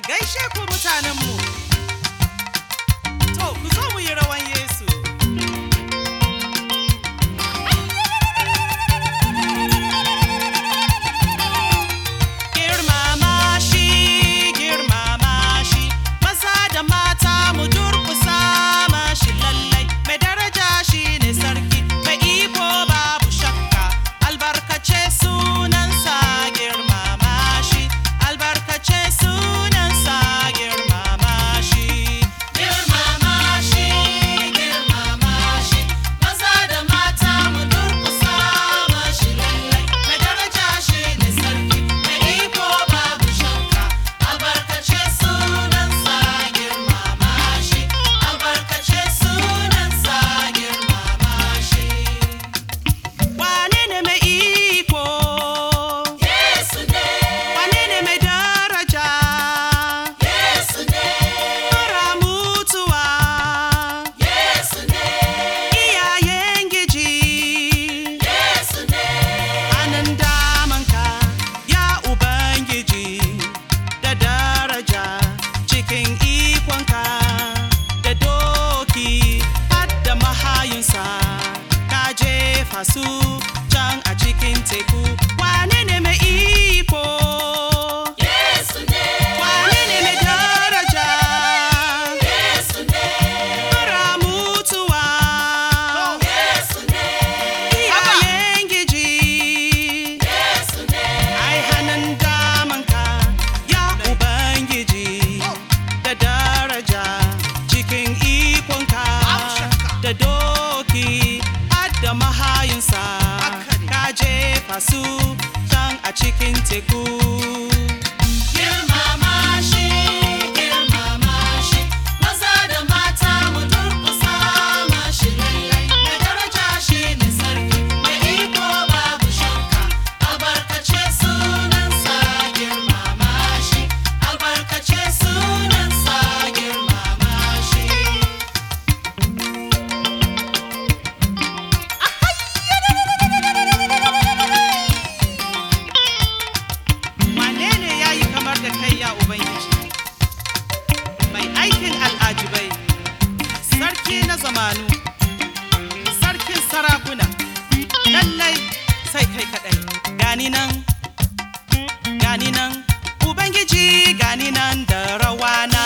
gaishe ku mutanenmu. To, ku zo mu yi rawan Yesu. Girmama shi, girmama shi, maza da mata mu durkusa mashi lallai. Mai daraja shi ne sarki, mai iko babu shakka, albarkace sunansa girmama shi, albarkace sunansa girmama shi. Girmama shi, girmama shi, maza da mata mu durkusa mashi lallai. Mai daraja shi ne sarki, mai iko babu shakka, albarkace sunansa girmama shi, albarkace sunansa girmama shi. Wane ne mai iko? Yesu ne. Wane ne mai daraja? Yesu ne. Mara mutuwa? Yesu ne. Iyayen giji? Yesu ne. Hannun damanka, ya Ubangiji, da daraja cikin ikonka, da doki har da mahayinsa, ka jefa su can a cikin teku. Wane ne mai iko? Yesu ne. Wane ne mai daraja? Yesu ne. Mara mutuwa? Yesu ne. Iyayen giji? Yesu ne. Ai hannun damanka, ya Ubangiji, da daraja cikin ikonka, da doki har da mahayinsa, ka jefa su can a cikin teku. Girmama shi, girmama shi, maza da mata mu durƙusa mashi lallai. Mai daraja shi ne sarki, mai iko babu shakka, albarkace sunansa girmama shi, albarkace sunansa girmama shi. Wane ne ya yi kamar da kai ya Ubangiji? Mai aikin al'ajibai, sarki na zamanu, sarkin sarakuna, lallai sai kai kaɗai. Gani nan, gani nan, Ubangiji gani nan da rawana.